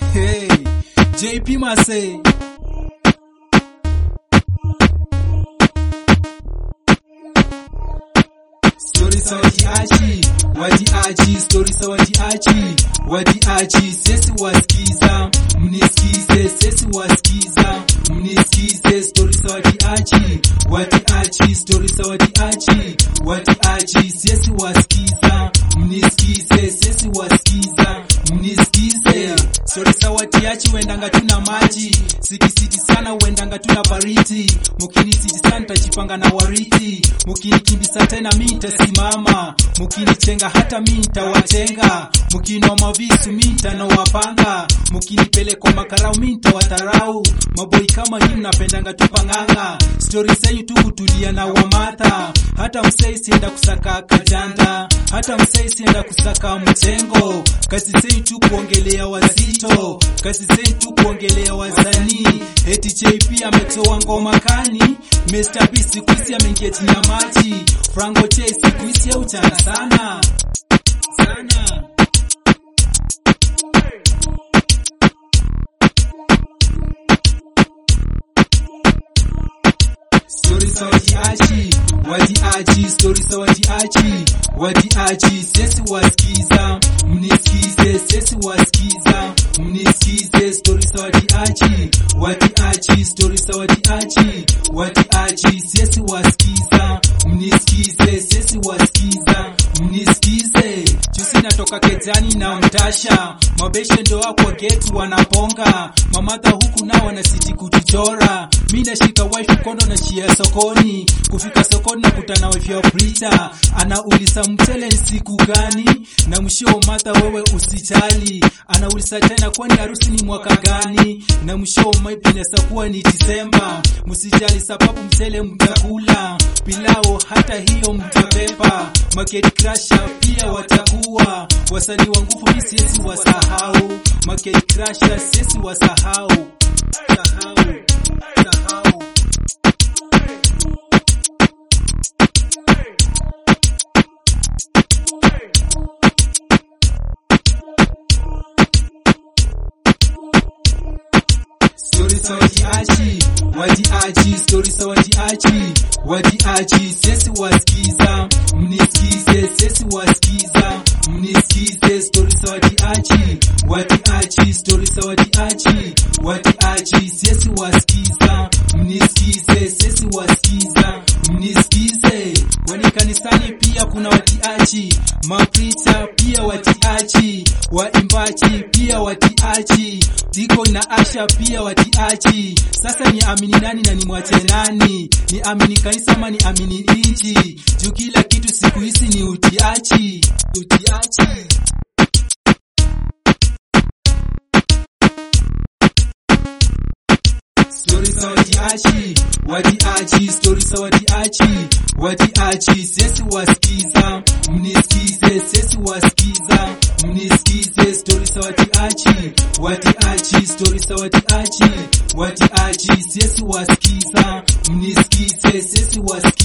Hey, JP Mase. Stori za watiaji, watiaji, stori za watiaji, watiaji, sisi wasikiza, mnisikize, sisi wasikiza, mnisikize, stori za watiaji, watiaji, stori za watiaji, watiaji, sisi wasikiza, mnisikize, sisi wasikiza, mnisikize, stori za watiaji, wendanga tuna maji, sikisiti sana, wendanga tuna baridi, mukinisiti sana, tajipanga na wariti, mukinikimbisa tena mi nitasimama, mukinichenga hata mi nitawachenga, mukinoma visu mi nitanowapanga, mukinipeleka makarau mi nitawatarau, maboi kama hii mnapendanga tupanganga, stori zenyu tu kutulia na wamata, hata msei sienda kusaka kajanda, hata msei sienda kusaka mchengo, kazi zenyu tu kuongelea wazito, kazi zenyu tu kuongelea wazanii, eti JP ametoa ngoma kani, Mr. B siku hizi ameingia chini ya maji, Franco Che siku hizi auchana sana sana. Stori za watiaji, watiaji, stori za watiaji, watiaji, sisi wasikiza, mnisikize, sisi wasikiza, mnisikize, stori za watiaji, watiaji, stori za watiaji, watiaji, sisi wasikiza, mnisikize, sisi wasikiza, mnisikize. Jusi natoka kejani na mtasha, mabeshe ndo kwa geti wanaponga, mamadha huku nao wanasiti kutuchora, mi nashika wife mkono na shia sokoni, kufika sokoni na kutana wife ya Brita, anauliza mchele ni siku gani, na mshio madha wewe usijali, anauliza tena kwani harusi ni mwaka gani, na mshio maybe inaweza kuwa ni Disemba, msijali sababu mchele mtakula, pilao hata hiyo mtabeba, market crusher pia watakuwa, wasanii wa nguvu mi siwezi wasahau, market crusher siwezi wasahau, sahau, sahau. Stori za watiaji, watiaji, stori za watiaji, watiaji, sisi wasikiza, mnisikize, sisi wasikiza, mnisikize, stori za watiaji, watiaji, stori za watiaji, watiaji, sisi wasikiza, mnisikize, sisi wasikiza, mnisikize. Kwani kanisani pia kuna watiaji, mapricha pia watiaji, waimbaji pia watiaji, diko na asha pia watiaji. Sasa ni amini nani na ni mwache nani? Ni amini kanisa ama ni amini inji? Juu kila kitu siku hizi ni utiaji, utiaji. Stori za watiaji, watiaji, stori za watiaji, watiaji, sisi wasikiza, mnisikize, sisi wasikiza, mnisikize, stori za watiaji, watiaji, stori za watiaji, watiaji, sisi wasikiza, mnisikize, sisi wasikiza.